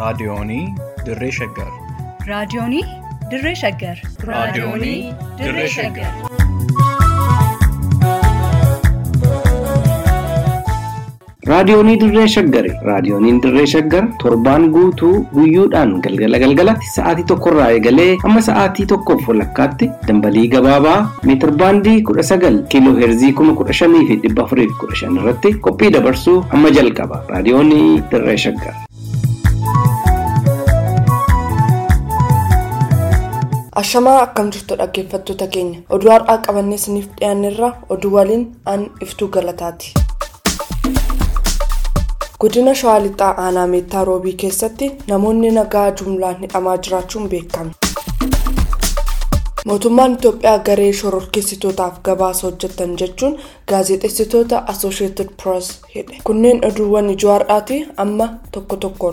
Raadiyoonii Dirree Shaggar. Raadiyoonii Dirree Shaggar. Raadiyoonii Dirree Shaggar. Raadiyoonii Dirree Shaggari. Raadiyooniin Dirree Shaggar torbaan guutuu guyyoodhaan galgala galgalatti sa'aatii tokkorraa eegalee hamma sa'aatii tokkoof walakkaatti dambalii gabaabaa meetir baandii kudha sagal kiiloo heerzii kuma kudha shanii fi dhibba afurii fi kudha shan irratti qophii dabarsuu hamma jalqaba. Raadiyoonii Dirree Shaggar. Ashamaa akkam jirtu dhaggeeffattoota keenya oduu har'aa qabannee isiniif dhiyaanneerra oduu waliin aan iftuu galataati. godina shawaa lixaa aanaa meettaa roobii keessatti namoonni nagaa jumlaan hidhamaa jiraachuun beekame. mootummaan itoophiyaa garee shororkeessitootaaf gabaasa hojjetan jechuun gaazexeessitoota asosheetid pirees hidhe kunneen oduuwwan ijoo har'aati amma tokko tokkoon.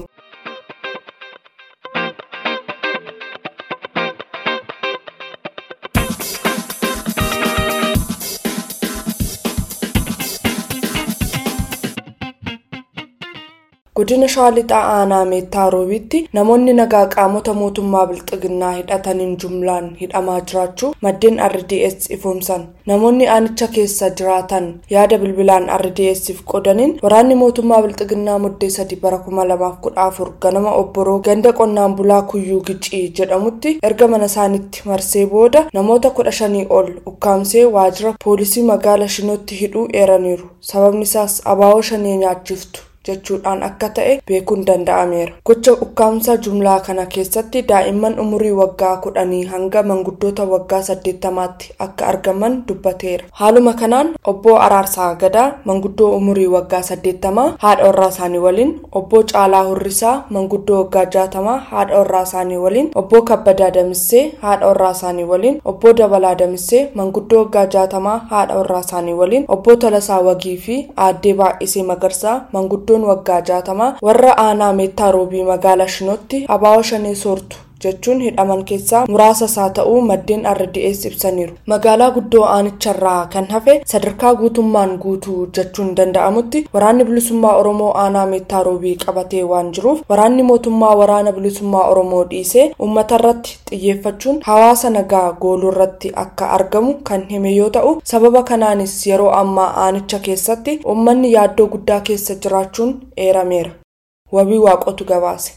godina shawaa lixaa aanaa meettaa roobiitti namoonni nagaa qaamota mootummaa bilxiginnaa hidhataniin jumlaan hidhamaa jiraachuu maddeen rds ifoomsan namoonni aanicha keessa jiraatan yaada bilbilaan rdsf qodaniin waraanni mootummaa bilxiginnaa muddee sadi bara 2014 ganama obboroo ganda qonnaan bulaa kuyyuu gicii jedhamutti erga mana isaanitti marsee booda namoota kudha shanii ol ukkaamsee waajjira poolisii magaala shinootti hidhuu eeraniiru sababni isaas abaaboo shanee nyaachiftu jechuudhaan akka ta'e beekuun danda'ameera gocha ukkaamsaa jumlaa kana keessatti daa'imman umurii waggaa kudhanii hanga manguddoota waggaa saddeettamaatti akka argaman dubbateera haaluma kanaan obbo araarsaa gadaa manguddoo umurii waggaa saddeettamaa haadha warraa isaanii waliin obbo caalaa hurrisaa manguddoo waggaa jaatamaa haadha warraa isaanii waliin obbo kabbadaa damissee haadha warraa isaanii waliin obbo dabalaa damissee manguddoo waggaa jaatamaa haadha warraa isaanii waliin obbo tolasaa wagii fi aaddee baay'isee magarsaa manguddoo waggaa jaatamaa warra aanaa meettaa roobii magaalaa shinootti abaaboo shanee soortu jechuun hidhaman keessaa muraasa isaa ta'uu maddeen rds ibsaniiru magaalaa guddoo aanicharraa kan hafe sadarkaa guutummaan guutuu jechuun danda'amutti waraanni bilisummaa oromoo aanaa meettaa roobii qabatee waan jiruuf waraanni mootummaa waraana bilisummaa oromoo dhiisee uummatarratti xiyyeeffachuun hawaasa nagaa gooluu irratti akka argamu kan hime yoo ta'u sababa kanaanis yeroo ammaa aanicha keessatti uummanni yaaddoo guddaa keessa jiraachuun eerameera wabii waaqotu gabaase.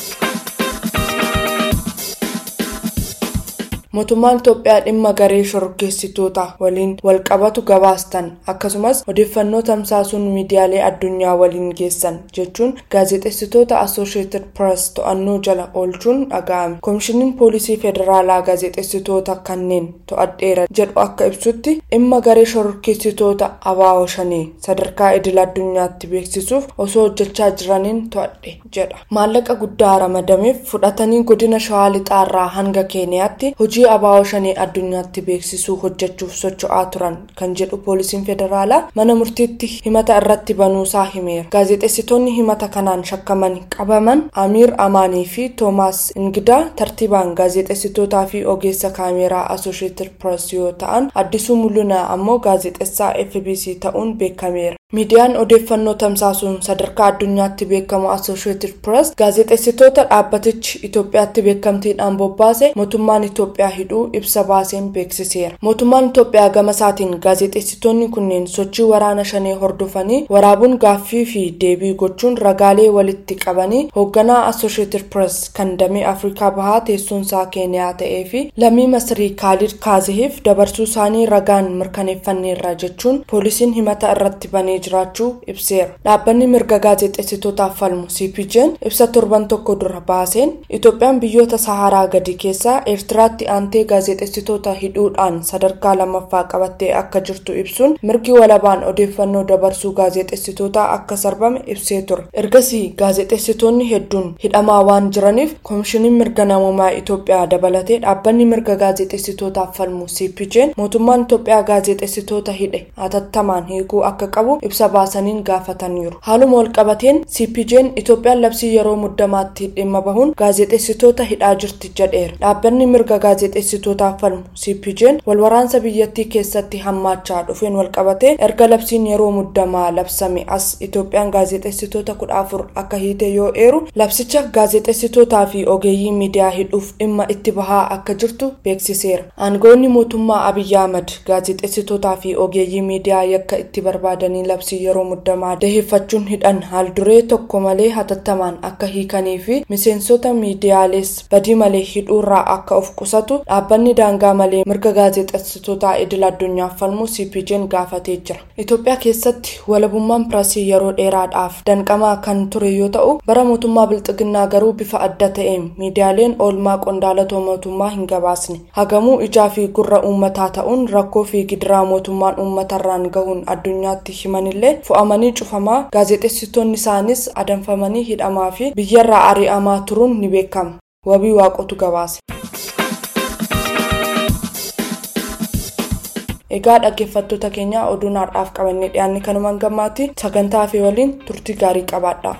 mootummaan itoophiyaa dhimma garee shororkeessitoota waliin walqabatu gabaastan akkasumas odeeffannoo tamsaasuun miidiyaalee addunyaa waliin geessan jechuun gaazexeessitoota associated press to'annoo jala oolchuun dhaga'ame koomishiniin poolisii federaalaa gaazexeessitoota kanneen to'adheera jedhu akka ibsutti dhimma garee shororkeessitoota abaaboo shanii sadarkaa idil addunyaatti beeksisuuf osoo hojjechaa jiraniin to'adhe jedha maallaqa guddaa ramadameef fudhatanii godina shawaa lixaarraa hanga keeniyaatti hojii hojii abaaboo shanii addunyaatti beeksisuu hojjechuuf socho'aa turan kan jedhu poolisiin federaalaa mana murtiitti himata irratti banuusaa himeera gaazexeessitoonni himata kanaan shakkaman qabaman amiir amaanii fi toomaas ingidaa tartiibaan gaazexeessitootaa fi ogeessa kaameeraa associated press yoo ta'an addisuu mul'inaa ammoo gaazexeessaa fbc ta'uun beekameera miidiyaan odeeffannoo tamsaasuun sadarkaa addunyaatti beekamu associated press gaazexeessitoota dhaabbatichi itoophiyaatti beekamtiidhaan bobbaase mootummaan itoophiyaa hidhuu ibsa baaseen beeksiseera mootummaan itoophiyaa gama isaatiin gaazexeessitoonni kunneen sochii waraana shanee hordofanii waraabuun gaaffii fi deebii gochuun ragaalee walitti qabanii hoogganaa associated press kan damee afrikaa bahaa teessoonsaa keeniyaa ta'ee fi lammii masrii kaalid kaazihiif dabarsuu isaanii ragaan mirkaneeffanneerra jechuun poolisiin himata irratti banee jiraachuu ibseera dhaabbanni mirga gaazexeessitootaaf falmu cpj'n ibsa torban tokko dura baaseen itoophiyaan biyyoota saharaa gadi keessaa eertiraatti aantee gaazexeessitoota hidhuudhaan sadarkaa lammaffaa qabattee akka jirtu ibsuun mirgi walabaan odeeffannoo dabarsuu gaazexeessitootaa akka sarbame ibsee ture ergasii gaazexeessitoonni hedduun hidhamaa waan jiraniif koomishiniin mirga namummaa itoophiyaa dabalatee dhaabbanni mirga gaazexeessitootaaf falmu cpj'n mootummaan itoophiyaa gaazexeessitoota hidhe hatattamaan hiikuu akka qabu ibsa baasaniin gaafataniiru haaluma walqabateen cpj'n itoophiyaan labsii yeroo muddamaatti dhimma bahuun gaazexeessitoota hidhaa jirti jedheera dhaabbanni mirga gaazexeessitootaaf falmu cpj'n walwaraansa biyyattii keessatti hammaachaa dhufeen walqabatee erga labsiin yeroo muddamaa labsame as itoophiyaan gaazexeessitoota kudha afur akka hiite yoo eeru labsicha gaazexeessitootaa fi ogeeyyii miidiyaa hidhuuf dhimma itti bahaa akka jirtu beeksiseera aangoonni mootummaa abiyyi ahmad gaazexeessitootaa fi ogeeyyii miidiyaa yakka itti barbaadanii labsii yeroo muddamaa daheeffachuun hidhan haal duree tokko malee hatattamaan akka hiikanii fi miseensota miidiyaalees badii malee hidhuurraa akka of qusatu dhaabbanni daangaa malee mirga gaazexeessitootaa idil addunyaaf falmu cpj'n gaafatee jira itoophiyaa keessatti walabummaan pirasii yeroo dheeraadhaaf danqamaa kan ture yoo ta'u bara mootummaa bilxiginnaa garuu bifa adda ta'een miidiyaaleen oolmaa qondaalota mootummaa hin gabaasne hagamuu ijaa fi gurra uummataa ta'uun rakkoo fi gidiraa mootummaan uummatarraan gahuun addunyaatti himanillee fo'amanii cufamaa gaazexeessitoonni isaanis adanfamanii hidhamaa fi biyyarraa ari'amaa turuun ni beekama wabii waaqotu gabaase. egaa dhaggeeffattoota keenya oduun har'aaf qabannee dhiyaanne kanumaan gammaatti sagantaa fi waliin turtii gaarii qabaadha.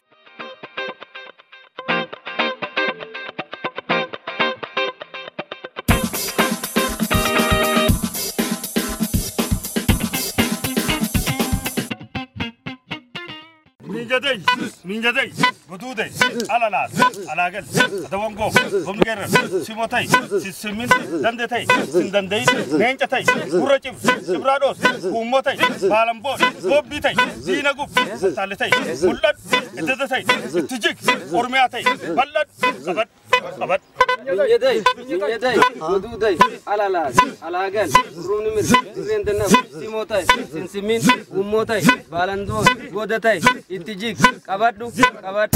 Minjadai, minjadai, gududai, alalas, alagal, adawango, gomgerar, simotai, sisimin, dandetai, sindandai, neencatai, gurracif, cibrados, huummotai, baalamboo, gobbitai, diinaguf, taalitai, mul'ad, iddatatai, ittijik, ormiyaatai, bal'ad, qabad, qabad. Minyaday, minyaday, guduuday, alalaas, alaagal, rumnimir, dirreendanaf, simootai, sinsimin, ummootai, baalandoon, goodatai, itti jig, qabadhu, qabadhu.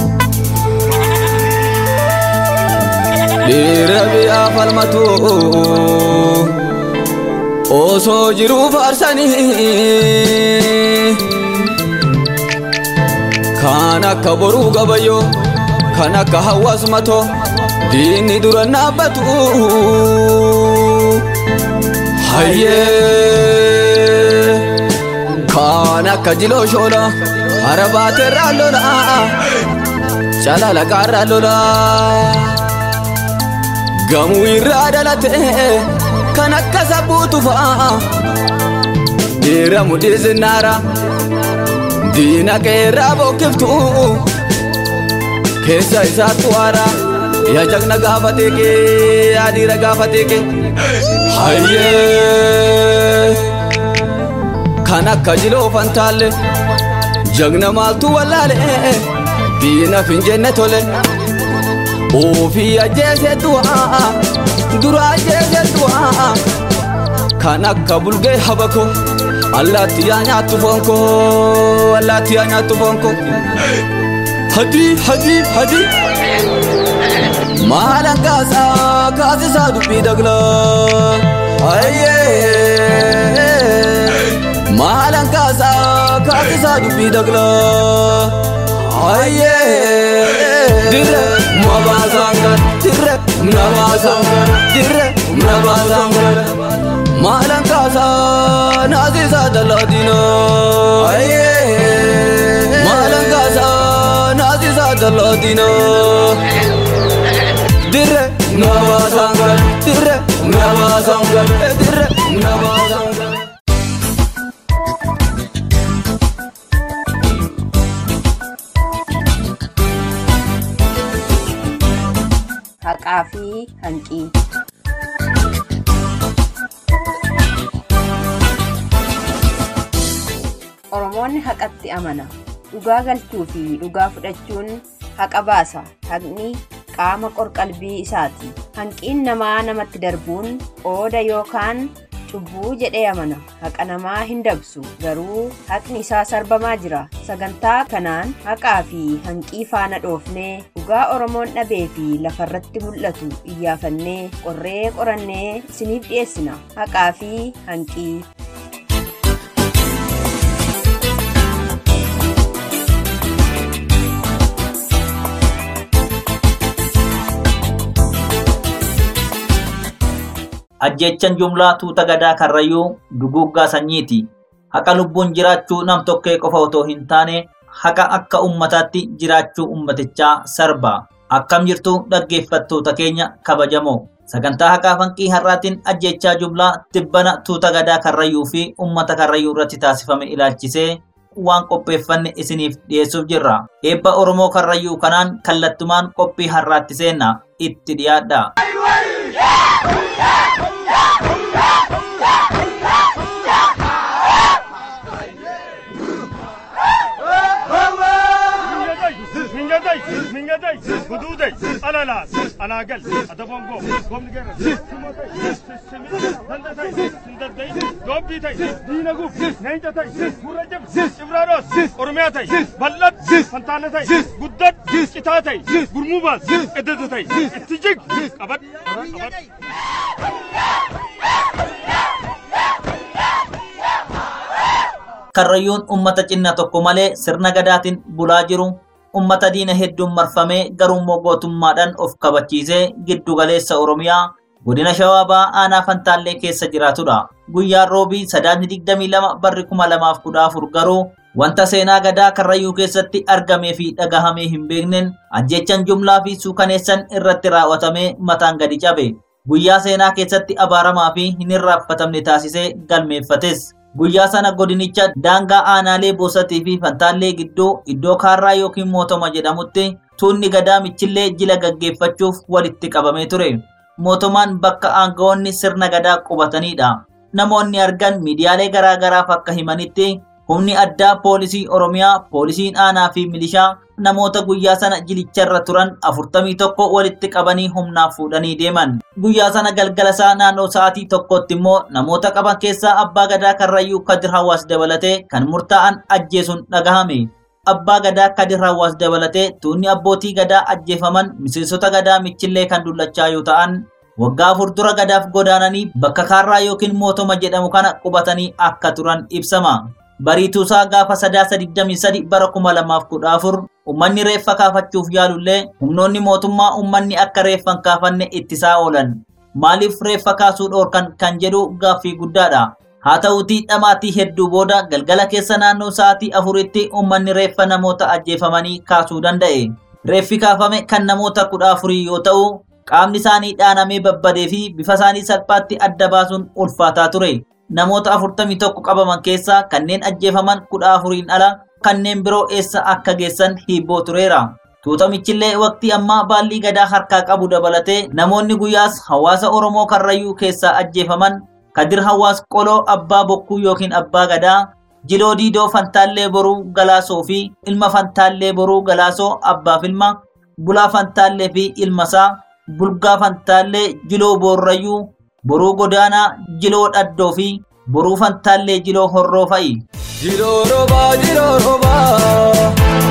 Dhiira biyyaa falmatu osoo jiruu faarsanii kan akka boruu gabayyoo kan akka hawaasmatoo diinni dura dhaabbatu hayyee kan akka jiloo shoola hara baateerraa lola calala qaarraa lola gamuu irraa dhalate kan akka sabbuutu fa'a dhiira mudhii zinnaara diina qeerraa bokkiftu keessa isaattu haara yaa jagna gaafa teeke yaa dhiira gaafa teeke hayyee kan akka jiloo fantaalle jagna maaltu wallaale diina finjenne tole ofii ajjeese du'aa dura ajjeese du'aa kan akka bulgee habako allaatti yaa nyaattu foonko allaatti yaa nyaattu foonko hadii hadii hadii maalan kaasaa kaasisaa dubbii dagla ayyee maalan kaasaa kaasisaa dubbii dagla ayyee dirre mabaasangan dirre mabaasangan dirre mabaasangan maalan kaasaa naasisaa dalaadina ayyee maalan kaasaa naasisaa dalaadina dirre mabaasangan dirre mabaasangan dirre mabaasangan. haqaa fi hanqii. Oromoonni haqatti amana. Dhugaa galchuu fi dhugaa fudhachuun haqa baasa. Haqni qaama qorqalbii isaati. Hanqiin namaa namatti darbuun qooda yookaan cubbuu jedhee amana. Haqa namaa hin dabsu. Garuu haqni isaa sarbamaa jira. Sagantaa kanaan haqaa fi hanqii faana dhoofnee dhugaa Oromoon dhabee fi lafarratti mul'atu iyyaafannee qorree qorannee isiniif dhiyeessina. Haqaa fi hanqii. ajjechan jumlaa tuuta gadaa karrayyuu duguuggaa sanyiiti haqa lubbuun jiraachuu nam tokkee qofa otoo hin taane haqa akka ummataatti jiraachuu ummatichaa sarba. Akkam jirtu dhaggeeffattoota keenya kabajamoo. Sagantaa haqaa fanqii har'aatiin ajjechaa jublaa tibbana tuuta gadaa karrayyuu fi ummata karrayyuu irratti taasifame ilaalchisee waan qopheeffanne isiniif dhiyeessuuf jirra. Eebba Oromoo karrayyuu kanaan kallattumaan qophii har'aatti seenna itti dhiyaadha. Mingadai, mingadai, gududai, alalas, alagal, adabongo, gomnigerra, simotai, sisimi, dandatai, sindadai, gobbitai, diinaguf, neenjatai, gurrajab, ibraaros, oromiyatai, bal'at, fantaanatai, guddat, citaatai, gurmubaas, eddedatai, itti jig, qabad, qabad. Karrayyuun ummata cinnaa tokko malee sirna gadaatiin bulaa jiru ummata diina hedduun marfamee garummoo gootummaadhaan of kabachiisee giddu galeessa Oromiyaa godina Shawaa Ba'aa aanaa Fantaallee keessa jiraatudha. Guyyaan roobii sadaasni digdamii lama barri kuma lamaaf kudha afur garuu wanta seenaa gadaa karrayyuu keessatti argamee fi dhagahamee hin beekneen ajjechan jumlaa fi suukaneessan irratti raawwatamee mataan gadi cabe. Guyyaa seenaa keessatti abaaramaa fi hin irraanfatamne taasisee galmeeffates. Guyyaa sana godinicha daangaa aanaalee boosatii fi fantaallee gidduu iddoo kaarraa yookiin mootoma jedhamutti tuunni gadaa michillee jila gaggeeffachuuf walitti qabamee ture. Mootomaan bakka aangawoonni sirna gadaa qubatanidha. Namoonni argan miidiyaalee garaa garaaf akka himanitti humni addaa poolisii Oromiyaa, poolisiin aanaa fi milishaa namoota guyyaa sana jilicharra turan afurtamii tokko walitti qabanii humnaaf fuudhanii deeman. Guyyaa sana galgala isaa naannoo sa'aatii tokkotti immoo namoota qaban keessaa abbaa gadaa karrayyuu Kadir Hawaas dabalatee kan murtaa'an ajjeesuun dhagahame. Abbaa gadaa Kadir Hawaas dabalatee tuunni abbootii gadaa ajjeefaman miseensota gadaa michillee kan dullachaa yoo ta'an waggaa afur dura gadaaf godaananii bakka kaarraa yookiin mootoma jedhamu kana qubatanii akka turan ibsama. Bariituusaa gaafa sadaasa digdamii sadi bara kuma lamaaf kudha afur ummanni reeffa kaafachuuf yaalullee humnoonni mootummaa ummanni akka reeffa hin kaafanne ittisaa oolan. Maaliif reeffa kaasuu dhoorkan kan jedhu gaaffii guddaadha. Haa ta'uutii dhamaatii hedduu booda galgala keessa naannoo sa'aatii afuritti ummanni reeffa namoota ajjeefamanii kaasuu danda'e. Reeffi kaafame kan namoota kudha afurii yoo ta'u qaamni isaanii dhaanamee babbadee fi bifa isaanii salphaatti adda baasuun ulfaataa ture. namoota afurtamii tokko qabaman keessaa kanneen ajjeefaman kudha afuriin ala kanneen biroo eessa akka geessan hibboo tureera. Tuutamichillee waqtii ammaa baallii gadaa harkaa qabu dabalatee namoonni guyyaas hawaasa Oromoo Karrayyuu keessaa ajjeefaman Kadir Hawaas Qoloo Abbaa Bokkuu yookiin Abbaa Gadaa, Jiloo Diidoo Fantaallee Boruu Galaasoo fi ilma Fantaallee Boruu Galaasoo Abbaaf ilma, Bulaa Fantaallee fi ilmasaa, Bulgaa Fantaallee Jiloo Boorrayyuu boruu godaanaa jiloo dhaddoo fi boruu fantaallee jiloo horroo fa'i. Jiloo roobaa jiloo roobaa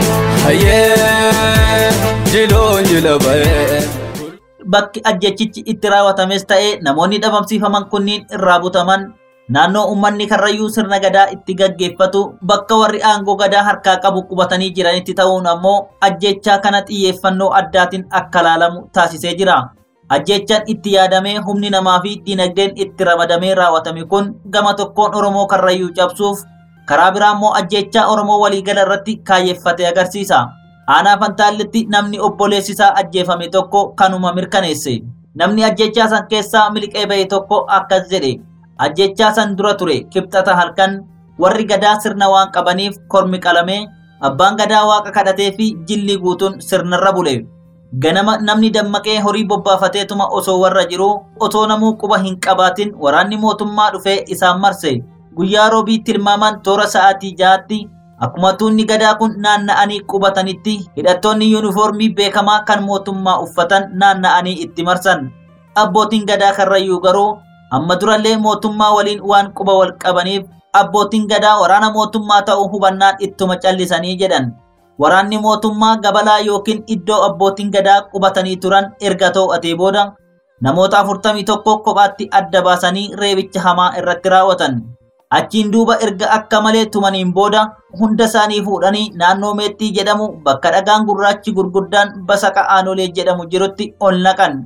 hayyee jiloo jila ba'ee. Bakki ajjechichi itti raawwatames ta'ee namoonni dhabamsiifaman kunniin irraa butaman naannoo uummanni karrayyuu sirna gadaa itti gaggeeffatu bakka warri aangoo gadaa harkaa qabu qubatanii jiranitti ta'uun ammoo ajjechaa kana xiyyeeffannoo addaatiin akka laalamu taasisee jira. Ajjechaan itti yaadamee humni namaa fi dinagdeen itti ramadamee raawwatame kun gama tokkoon Oromoo karrayyuu cabsuuf karaa biraa immoo ajjechaa Oromoo waliigala irratti kaayyeffate agarsiisa. Aanaa Fantaallitti namni obboleessisaa ajjeefame tokko kanuma mirkaneesse. Namni ajjechaa san keessaa miliqee ba'e tokko akkas jedhe. Ajjechaa san dura ture kibxata halkan warri gadaa sirna waan qabaniif kormi qalamee abbaan gadaa waaqa kadhatee fi jilli guutuun sirnarra bule. Ganama namni dammaqee horii bobbaafateetuma osoo warra jiruu otoo namuu quba hin qabaatin waraanni mootummaa dhufee isaan marse. Guyyaa roobii tilmaaman toora sa'aatii ja'aatti akkuma tuunni gadaa kun naanna'anii qubatanitti hidhattoonni yuunifoormii beekamaa kan mootummaa uffatan naanna'anii itti marsan. Abbootiin gadaa karrayyuu garuu amma durallee mootummaa waliin waan quba wal qabaniif abbootiin gadaa waraana mootummaa ta'uu hubannaan ittuma callisanii jedhan. Waraanni mootummaa gabalaa yookiin iddoo abbootiin gadaa qubatanii turan erga to'atee booda namoota afurtamii tokko kophaatti adda baasanii reebicha hamaa irratti raawwatan. Achiin duuba erga akka malee tumaniin booda hunda isaanii fuudhanii naannoo meexxii jedhamu bakka dhagaan gurraachi gurguddaan basaqa aanolee jedhamu jirutti ol naqan.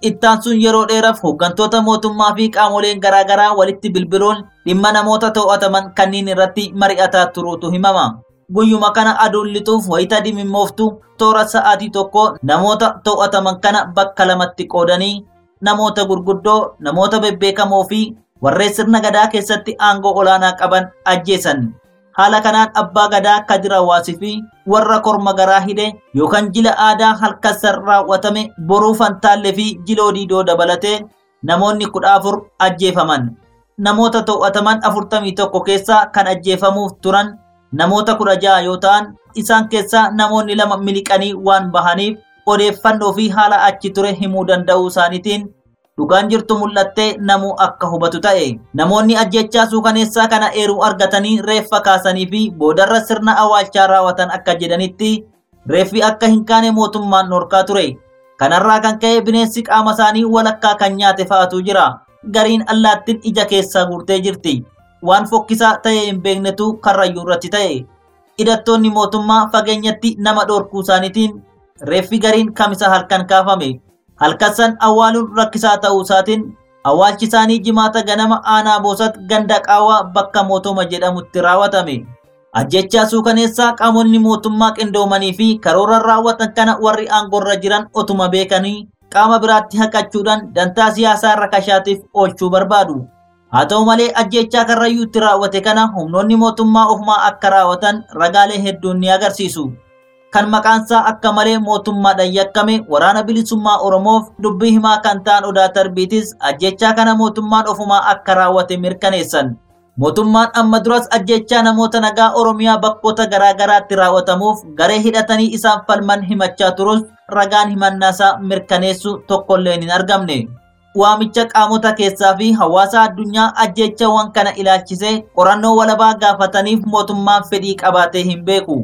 ittaan sun yeroo dheeraaf hooggantoota mootummaa fi qaamoleen garaagaraa walitti bilbiluun dhimma namoota to'ataman kanneen irratti mari'ataa turuutu himama. Guyyuma kana aduun lixuuf wayita dimimmooftu toora sa'aatii tokko namoota to'ataman kana bakka lamatti qoodanii namoota gurguddoo, namoota bebbeekamoo fi warreen sirna gadaa keessatti aangoo olaanaa qaban ajjeesan. Haala kanaan abbaa gadaa Kadir Hawaasii fi warra korma garaa hidhe yookaan jila aadaa halkan raawwatame boruu fantaallee fi jiloo diidoo dabalatee namoonni kudha afur ajjeefaman. Namoota to'ataman afurtamii tokko keessaa kan ajjeefamuuf turan namoota kudha jaha yoo ta'an isaan keessaa namoonni lama miliqanii waan bahaniif odeeffannoo fi haala achi ture himuu danda'uu isaaniitiin dhugaan jirtu mul'attee namuu akka hubatu ta'e namoonni ajjechaa suukaneessaa kana eeruu argatanii reeffa kaasanii fi boodarra sirna awwaalchaa raawwatan akka jedhanitti reeffi akka hin kaane mootummaan dhorkaa ture kanarraa kan ka'e bineensi qaama isaanii walakkaa kan nyaate fa'atu jira gariin allaattiin ija keessaa guurtee jirti waan fokkisaa ta'e hin beeknetu karrayyuu irratti ta'e hidhattoonni mootummaa fageenyatti nama dhorkuu isaaniitiin reeffi gariin kamisa halkan kaafame halkassan awwaaluun rakkisaa ta'uu isaatiin awwaalchi isaanii jimaata ganama aanaa boosat ganda qaawaa bakka mootoma jedhamutti raawwatame. Ajjechaa suukaneessaa qaamonni mootummaa qindoomanii fi karoora raawwatan kana warri aangorra jiran otuma beekanii qaama biraatti haqachuudhaan dantaa siyaasaa rakashaatiif oolchuu barbaadu. Haa ta'u malee ajjechaa karrayyuutti raawwate kana humnoonni mootummaa ofumaa akka raawwatan ragaalee hedduun ni agarsiisu. kan maqaansaa akka malee mootummaadhaan yakkame waraana bilisummaa oromoof dubbii himaa kan ta'an odaa tarbiitis ajjechaa kana mootummaan ofumaa akka raawwate mirkaneessan. Mootummaan amma duras ajjechaa namoota nagaa Oromiyaa bakkoota garaa garaatti raawwatamuuf garee hidhatanii isaan falman himachaa turus ragaan himannaasaa mirkaneessu tokkolleen hin argamne. Waamicha qaamota keessaa fi hawaasa addunyaa ajjechawwan kana ilaalchisee qorannoo walabaa gaafataniif mootummaan fedhii qabaatee hin beeku.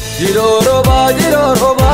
Jiloroba jiloroba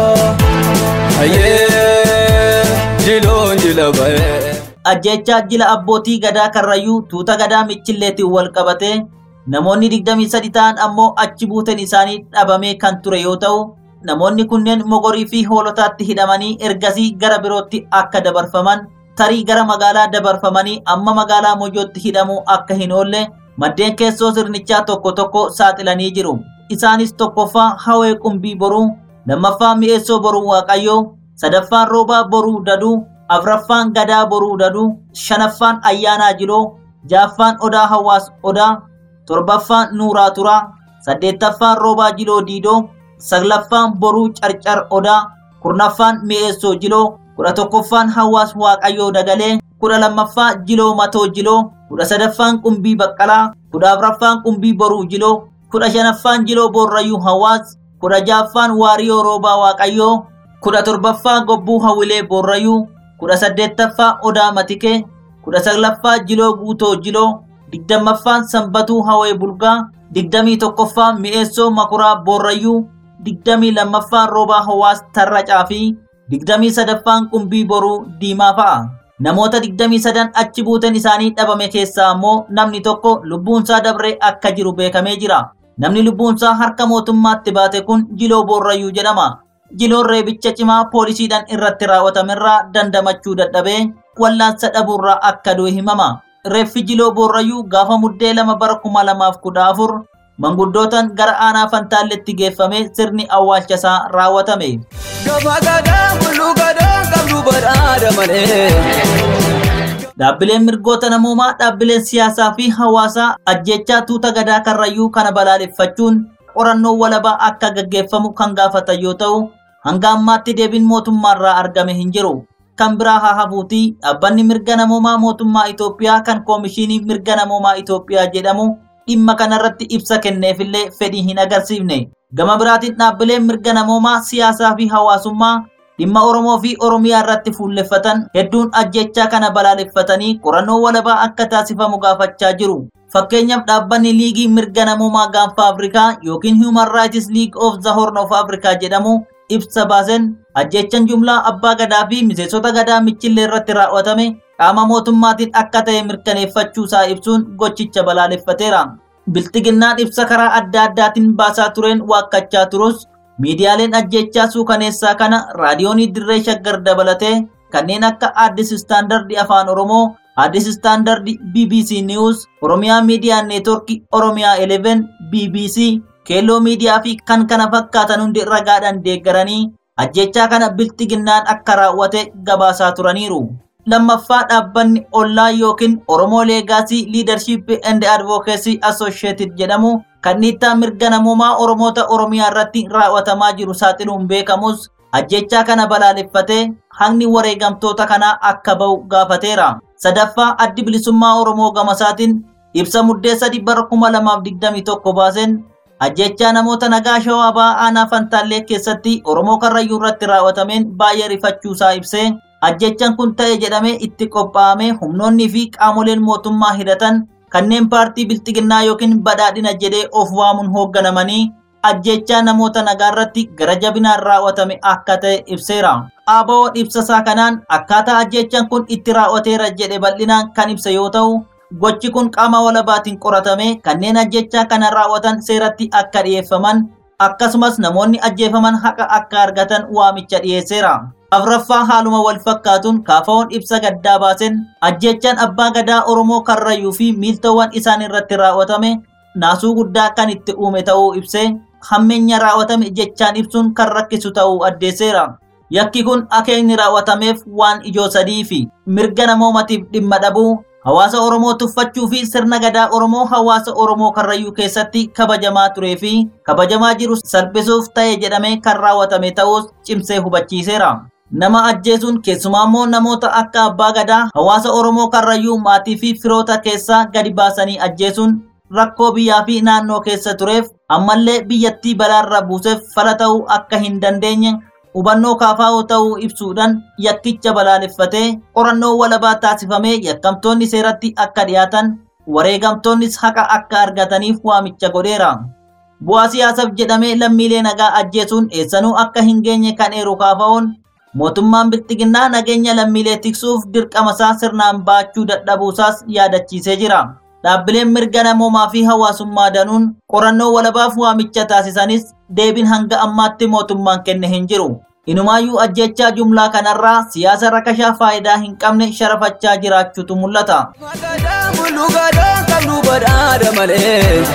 Ayyee jiloon jila ba'ee Ajjechaa jila abbootii gadaa karrayyuu tuuta gadaa michilleetiin wal qabatee namoonni 23 ta'an ammoo achi buuteen isaanii dhabamee kan ture yoo ta'u namoonni kunneen mogorii fi hoolotaatti hidhamanii ergasii gara birootti akka dabarfaman tarii gara magaalaa dabarfamanii amma magaalaa mojootti hidhamuu akka hin oolle maddeen keessoo sirnichaa tokko tokko saaxilanii jiru. isaanis tokkoffaa hawee qumbii boruu lammaffaa mi'eessoo boruu waaqayyoo sadaffaan roobaa boruu daduu afraffaan gadaa boruu daduu shanaffaan ayyaanaa jiloo jaaffaan odaa hawaas odaa torbaffaan nuuraa turaa saddeettaffaan roobaa jiloo diidoo saglaffaan boruu carcar odaa kurnaffaan mi'eessoo jiloo kudha tokkoffaan hawaas waaqayyoo dagalee kudha lammaffaa jiloo matoo jiloo kudha sadaffaan qumbii baqqalaa kudha afraffaan qumbii boruu jiloo kudha shanaffaan jiloo boorrayyuu hawaas kudha jaaffaan waariyoo roobaa waaqayyoo kudha torbaffaa gobbuu hawilee boorrayyuu kudha saddeettaffaa odaa matikee kudha saglaffaa jiloo guutoo jiloo digdammaffaan sanbatuu hawee bulgaa digdamii tokkoffaa mi'eessoo makuraa boorrayyuu digdamii lammaffaan roobaa hawaas tarracaa fi digdamii sadaffaan qumbii boruu diimaa fa'a. Namoota 23 achi buuteen isaanii dhabame keessaa ammoo namni tokko lubbuunsaa dabree akka jiru beekamee jira. Namni lubbuunsaa harka mootummaatti baate kun Jiloo Boorrayyuu jedhama. Jiloon reebicha cimaa poolisiidhaan irratti raawwatamerraa dandamachuu dadhabee wallaansa dhabuurraa akka du'e himama. Reeffi Jiloo Boorrayyuu gaafa muddee lama bara kuma lamaaf kudha afur manguddootaan gara aanaa fantaalletti geeffamee sirni awwaalchasaa raawwatame. Gama gadaa mul'uu gadaa qabdu badhaadha malee. Dhaabbileen mirgoota namoomaa dhaabbileen siyaasaa fi hawaasaa ajjechaa tuuta gadaa karrayyuu kana balaaleffachuun qorannoo walabaa akka gaggeeffamu kan gaafatan yoo ta'u hanga ammaatti deebiin mootummaarraa argame hin jiru. Kan biraa haa hafuutii dhaabbanni mirga namoomaa mootummaa Itoophiyaa kan koomishinii mirga namoomaa Itoophiyaa jedhamu dhimma kanarratti ibsa kenneefillee fedhii hin agarsiifne. Gama biraatiin dhaabbileen mirga namoomaa siyaasaa fi hawaasummaa dhimma Oromoo fi Oromiyaa irratti fuulleffatan hedduun ajjechaa kana balaaleffatanii qorannoo walabaa akka taasifamu gaafachaa jiru. Fakkeenyaaf dhaabbanni liigii mirga namoomaa gaanfa Afrikaa yookiin Human Rights League of the Horn of Africa jedhamu ibsa baasen ajjechaan jumlaa abbaa gadaa fi miseensota gadaa michillee irratti raawwatame qaama mootummaatiin akka ta'e mirkaneeffachuu isaa ibsuun gochicha balaaleffateera. Biltiginnaan ibsa karaa adda addaatiin baasaa tureen waakkachaa turus miidiyaaleen ajjechaa suukaneessaa kana raadiyoonii dirree shaggar dabalatee kanneen akka Addis Istaandardi Afaan Oromoo, Addis Istaandardi BBC News, Oromiyaa Miidiyaa Neetwork, Oromiyaa 11, BBC, Keelloo Miidiyaa fi kan kana fakkaatan hundi ragaadhaan deeggaranii ajjechaa kana biltiginnaan akka raawwate gabaasaa turaniiru. lammaffaa dhaabbanni ollaa yookiin Oromoo Leegaasii Leadership and Advocacy Associated jedhamu kan dhiittaa mirga namoomaa Oromoota Oromiyaa irratti raawwatamaa jiru saaxiluun beekamus ajjechaa kana balaaleffatee haqni wareegamtoota kanaa akka ba'u gaafateera. Sadaffaa addi bilisummaa Oromoo gamasaatiin ibsa muddee sadi bara kuma lamaaf digdamii tokko baaseen ajjechaa namoota nagaa shawaa ba'aa aanaa fantaallee keessatti Oromoo Karrayyuu irratti raawwatameen baay'ee rifachuusaa ibsee ajjechaan kun ta'e jedhamee itti qophaa'amee humnoonnii fi qaamoleen mootummaa hidhatan kanneen paartii bilxiginnaa yookiin badhaadhina jedhee of waamuun hoogganamanii ajjechaa namoota nagaa irratti gara jabinaan raawwatame akka ta'e ibseera. ABO ibsasaa kanaan akkaataa ajjechaan kun itti raawwateera jedhe bal'inaan kan ibse yoo ta'u gochi kun qaama walabaatiin qoratame kanneen ajjechaa kana raawwatan seeratti akka dhiyeeffaman akkasumas namoonni ajjeefaman haqa akka argatan waamicha dhiyeesseera. afraffaa haaluma wal fakkaatuun kaafaa'oon ibsa gaddaa baasen ajjechaan abbaa gadaa oromoo karrayyuu fi miiltowwan isaan irratti raawwatame naasuu guddaa kan itti uume ta'uu ibsee hammeenya raawwatame jechaan ibsuun kan rakkisu ta'uu addeesseera. Yakki kun akeekni raawwatameef waan ijoo sadii fi mirga namoomatiif dhimma dhabuu hawaasa Oromoo tuffachuu fi sirna gadaa Oromoo hawaasa Oromoo Karrayyuu keessatti kabajamaa turee fi kabajamaa jiru salphisuuf ta'e jedhamee kan raawwatame ta'us cimsee hubachiiseera. Nama ajjeesuun keessumaa immoo namoota akka abbaa gadaa hawaasa Oromoo Karrayyuu maatii fi firoota keessaa gadi baasanii ajjeesuun rakkoo biyyaa fi naannoo keessa tureef ammallee biyyattii balaarra buuseef fala ta'uu akka hin dandeenye hubannoo kaafaa'oo ta'uu ibsuudhaan yakkicha balaaleffatee qorannoo walabaa taasifamee yakkamtoonni seeratti akka dhiyaatan wareegamtoonnis haqa akka argataniif waamicha godheera. Bu'aa siyaasaaf jedhamee lammiilee nagaa ajjeesuun eessanuu akka hin geenye kan eeru kaafaa'oon mootummaan bilxiginnaa nageenya lammiilee tiksuuf dirqamasaa sirnaan baachuu dadhabuusaas yaadachiisee jira. Dhaabbileen mirga namoomaa fi hawaasummaa danuun qorannoo walabaaf waamicha taasisanis deebiin hanga ammaatti mootummaan kenne hin jiru. Inumaayyuu ajjechaa jumlaa kanarraa siyaasa rakashaa faayidaa hin qabne sharafachaa jiraachuutu mul'ata. Bulugadaan qabnu badhaadha malee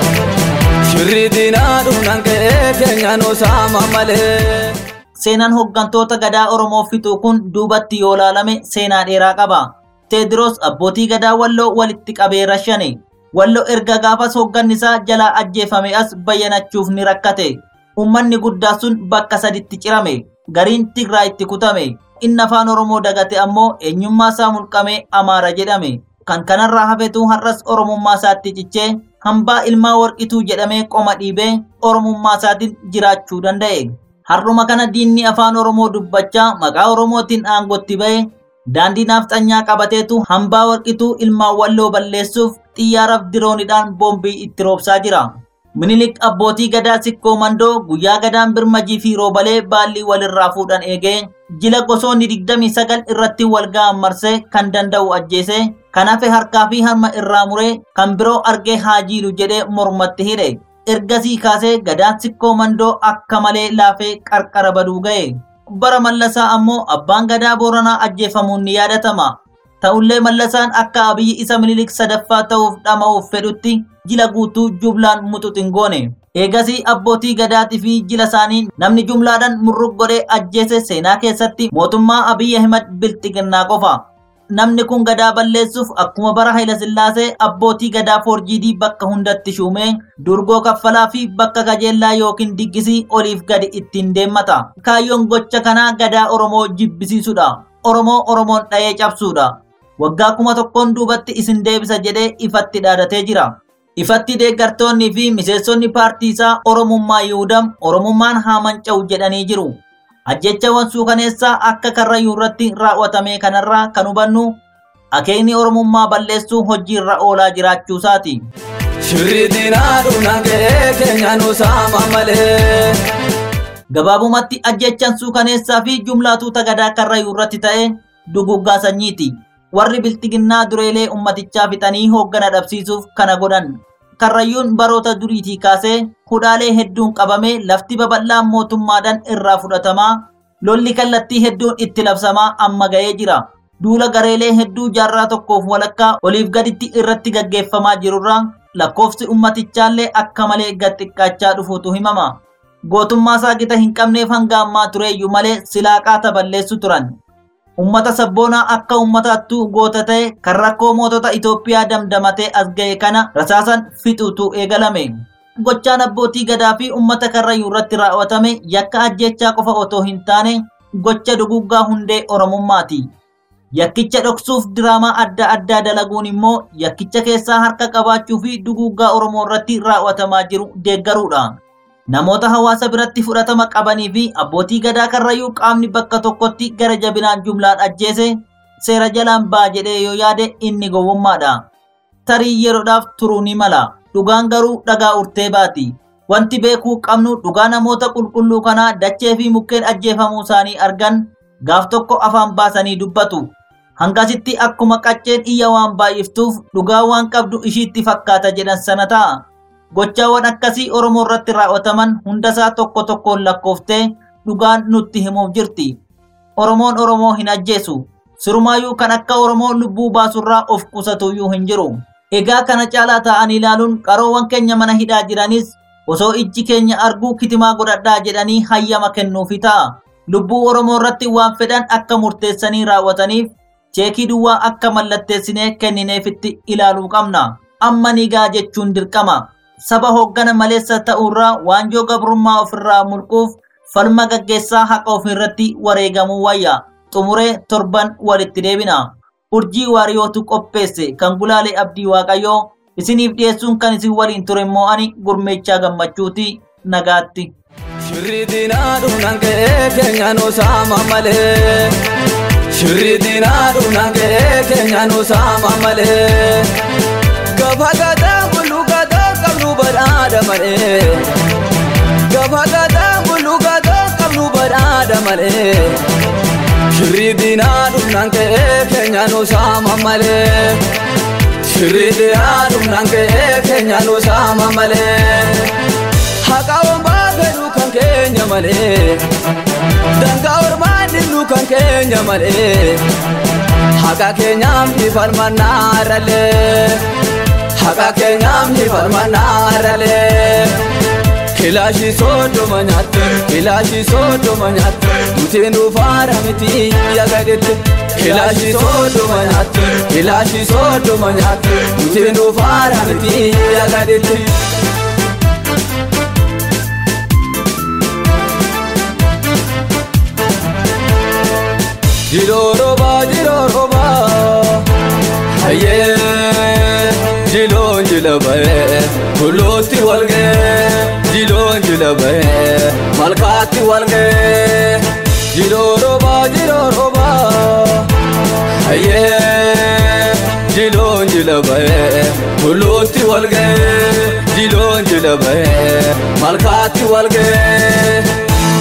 shirri diinaa dhumnaan ka'ee keenyaan osaama malee. Seenaan hooggantoota gadaa Oromoo fixuu kun duubatti yoo laalame seenaa dheeraa qaba. Teediroos abbootii gadaa walloo walitti qabee rashane. Walloo erga gaafas hooggannisaa jalaa ajjeefame as bayyanachuuf ni rakkate. Uummanni guddaa sun bakka saditti cirame. Gariin Tigraayitti kutame. Inni afaan Oromoo dagate ammoo eenyummaa isaa mulqamee Amaara jedhame. Kan kanarraa hafetu har'as Oromummaa isaatti cichee hambaa ilmaa warqituu jedhamee qoma dhiibee Oromummaa isaatiin jiraachuu danda'e. Har'uma kana diinni afaan Oromoo dubbachaa maqaa Oromootiin aangotti ba'e daandii naafxanyaa qabateetu hambaa warqituu ilmaan walloo balleessuuf xiyyaaraaf diroonidhaan boombii itti roobsaa jira. Minilik abbootii gadaa sikkoo mandoo guyyaa gadaan birmajii fi roobalee baallii walirraa fuudhan eegee jila gosoonni 29 irratti wal ga'an marsee kan danda'u ajjeese kan hafe harkaa fi harma irraa muree kan biroo argee haa jiilu jedhee mormatti hidhe. ergasii kaasee gadaan sikkoo mandoo akka malee laafee qarqara baduu ga'e. Bara mallasaa ammoo abbaan gadaa booranaa ajjeefamuun ni yaadatama. Ta'ullee mallasaan akka abiyyi isa minilik sadaffaa ta'uuf dhama'uuf fedhutti jila guutuu jumlaan muxuxin goone. Eegasii abbootii gadaatii fi jila isaanii namni jumlaadhaan murrug godhee ajjeese seenaa keessatti mootummaa Abiyyi Ahimad bilxiginnaa qofa. namni kun gadaa balleessuuf akkuma bara Hayilasillaasee abbootii gadaa foorjiidii bakka hundatti shuumee durgoo kaffalaa fi bakka kajeellaa yookiin diggisii oliif gadi ittiin deemmata. Kaayyoon gocha kanaa gadaa Oromoo jibbisiisudha. Oromoo Oromoon dha'ee cabsuudha. Waggaa kuma tokkoon duubatti isin deebisa jedhee ifatti dhaadatee jira. Ifatti deeggartoonnii fi miseensonni paartii isaa Oromummaa Yihuudam Oromummaan haa manca'u jedhanii jiru. ajjechawwan suukaneessaa akka karrayyuu irratti raawwatame kanarraa kan hubannu akeekni oromummaa balleessuu hojiirra oolaa jiraachuusaati. Shirri diinaa dhumnaan ka'ee keenyaan osaama malee. Gabaabumatti ajjechaan suukaneessaa fi jumlaatuuta gadaa karrayyuu irratti ta'e duguggaa sanyiiti. Warri biltiginnaa dureelee ummatichaa fixanii hooggana dhabsiisuuf kana godhan. Karrayyuun baroota duriitii kaasee hudhaalee hedduun qabamee lafti babal'aan mootummaadhaan irraa fudhatamaa lolli kallattii hedduun itti labsamaa amma ga'ee jira. Duula gareelee hedduu jaarraa tokkoof walakkaa oliif gaditti irratti gaggeeffamaa jirurraa lakkoofsi ummatichaallee akka malee gad xiqqaachaa dhufuutu himama. Gootummaa isaa gita hin qabneef hanga ammaa tureeyyuu malee silaaqaa balleessu turan. Ummata sabboonaa akka ummataattuu goota ta'e kan rakkoo mootota Itoophiyaa damdamatee as ga'e kana rasaasan fixuutu eegalame. Gochaan abbootii gadaa fi ummata karrayyuu irratti raawwatame yakka ajjechaa qofa otoo hin taane gocha duguggaa hundee Oromummaati. Yakkicha dhoksuuf diraamaa adda addaa dalaguun immoo yakkicha keessaa harka qabaachuu fi duguggaa Oromoo irratti raawwatamaa jiru deeggaruudha. Namoota hawaasa biratti fudhatama qabanii fi abbootii gadaa karrayyuu qaamni bakka tokkotti gara jabinaan jumlaan ajjeese seera jalaan ba'a jedhee yoo yaade inni gowwummaadha. Tarii yeroodhaaf turuu ni mala. Dhugaan garuu dhagaa urtee baati. Wanti beekuu qabnu dhugaa namoota qulqulluu kanaa dachee fi mukkeen ajjeefamuu isaanii argan gaaf tokko afaan baasanii dubbatu. Hangasitti akkuma qacceen iyya waan baay'iftuuf dhugaa waan qabdu ishiitti fakkaata jedhan sana ta'a. Gochaawwan akkasii Oromoo irratti raawwataman hundasaa tokko tokkoon lakkooftee dhugaan nutti himuuf jirti. Oromoon Oromoo hin ajjeesu. Sirumaayyuu kan akka Oromoo lubbuu baasurraa of qusatuyyuu hin jiru. Egaa kana caalaa taa'anii ilaaluun qaroowwan keenya mana hidhaa jiranis osoo ijji keenya arguu kitimaa godhadhaa jedhanii hayyama kennuufi ta'a. Lubbuu Oromoo irratti waan fedhan akka murteessanii raawwataniif cheekii duwwaa akka mallatteessinee kennineefitti ilaaluu qabna. Amma nigaa jechuun dirqama. Saba hooggana maleessa ta'uurraa waanjoo gabrummaa ofirraa mulquuf falma gaggeessaa haqa ofirratti wareegamuu wayya. Xumuree torban walitti deebina. Urjii waariyootu qopheesse kan gulaalee abdii waaqayyoo isiniif dhiyeessuun kan isin waliin ture immoo ani gurmeechaa gammachuuti nagaatti. Shirri diinaa dhumnaan ka'ee keenya nu saama malee. Shirri diinaa dhumnaan ka'ee keenya nu saama malee. Gaafa gadaa buluu gadaa qabnu badhaadha malee. Gaafa gadaa buluu gadaa qabnu badhaadha malee. Shirri diinaa dhumnaan ka'ee keenya nu saama malee. Shirri diinaa dhumnaan ka'ee keenya nu saama malee. Haqa hombaa fedhu kan keenya malee. Dangaa ormaa dillu kan keenya malee. Haqa keenyaaf ni falmannaa ralee. Haqa keenyaaf ni falmannaa ralee. Kilaashii soodoma nyaatte, kilaashii soodoma nyaatte, nuti nufaara miti yagadeette. Kilaashii soodoma nyaatte, kilaashii soodoma nyaatte, nuti nufaara miti yagadeette. Jiloroba, jiloroba, hayyee. Jiloon jilabaye, kulootti walgee. Jiloon jilabaye, malkaatti walgee. Jiloroba, jiloroba, hayyee. Jiloon jilabaye, kulootti walgee. Jiloon jilabaye, malkaatti walgee.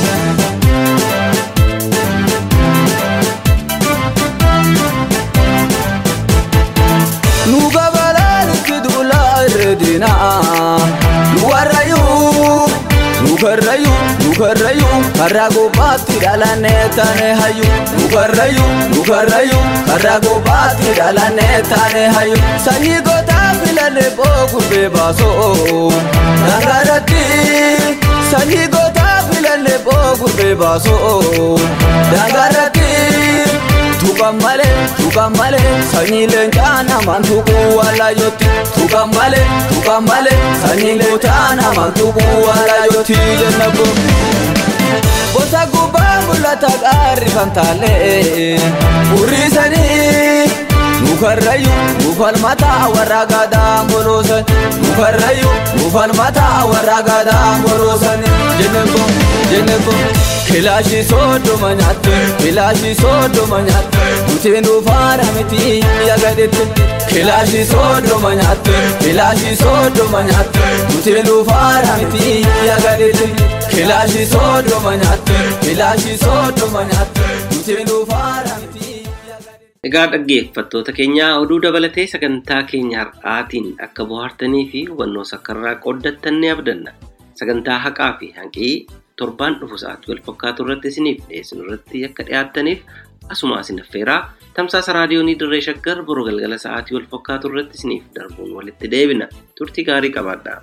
Nu gabalaan itti duulaa irreedina. Nu warrayyuu, nu karrayyuu, nu karrayyuu, karraa gubbaatti dhalannee taane hayyu. Nu karrayyuu, nu karrayyuu, karraa gubbaatti dhalannee taane hayyu. Sanyii gootaa filanne boogurbee baasoo. Dangaratti sanyii gootaa filanne boogurbee baasoo. Dangaratti. Tukan malee, tukan malee, sanyii leencaa namaan tuquu waalaayyooti. Tukan malee, tukan malee, sanyii leencaa namaan tuquu waalaayyooti jenna boo. Bosa gubbaa mul'ata gaarri kan taalee, urriisanii. Nukarrayyuu, nufalmataa warra gadaa boloosan. Nukarrayyuu, nufalmataa warra gadaa boloosan. Jenne boo, jenne boo. Kilaashii soodoma nyaatte, kilaashii soodoma nyaatte, nuti nufaara miti yagadeette. Kilaashii soodoma nyaatte, kilaashii soodoma nyaatte, nuti nufaara miti yagadeette. Kilaashii soodoma nyaatte, kilaashii soodoma nyaatte, nuti nufaara miti. Egaa dhaggeeffattoota keenya oduu dabalatee sagantaa keenya har'aatiin akka bohaartanii fi hubannoo sakkarraa qooddattan ni abdanna. Sagantaa haqaa fi hanqii torbaan dhufu sa'aatii wal fakkaatu irratti isiniif dhiyeessinu irratti akka dhiyaattaniif asuma isin affeeraa tamsaasa raadiyoonii dirree shaggar boru galgala sa'aatii wal fakkaatu irratti isiniif darbuun walitti deebina turtii gaarii qabaadhaa.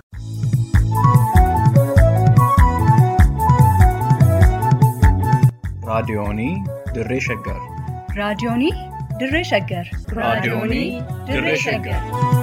raadiyoonii dirree shaggar raadiyoonii dirree shaggar raadiyoonii dirree shaggar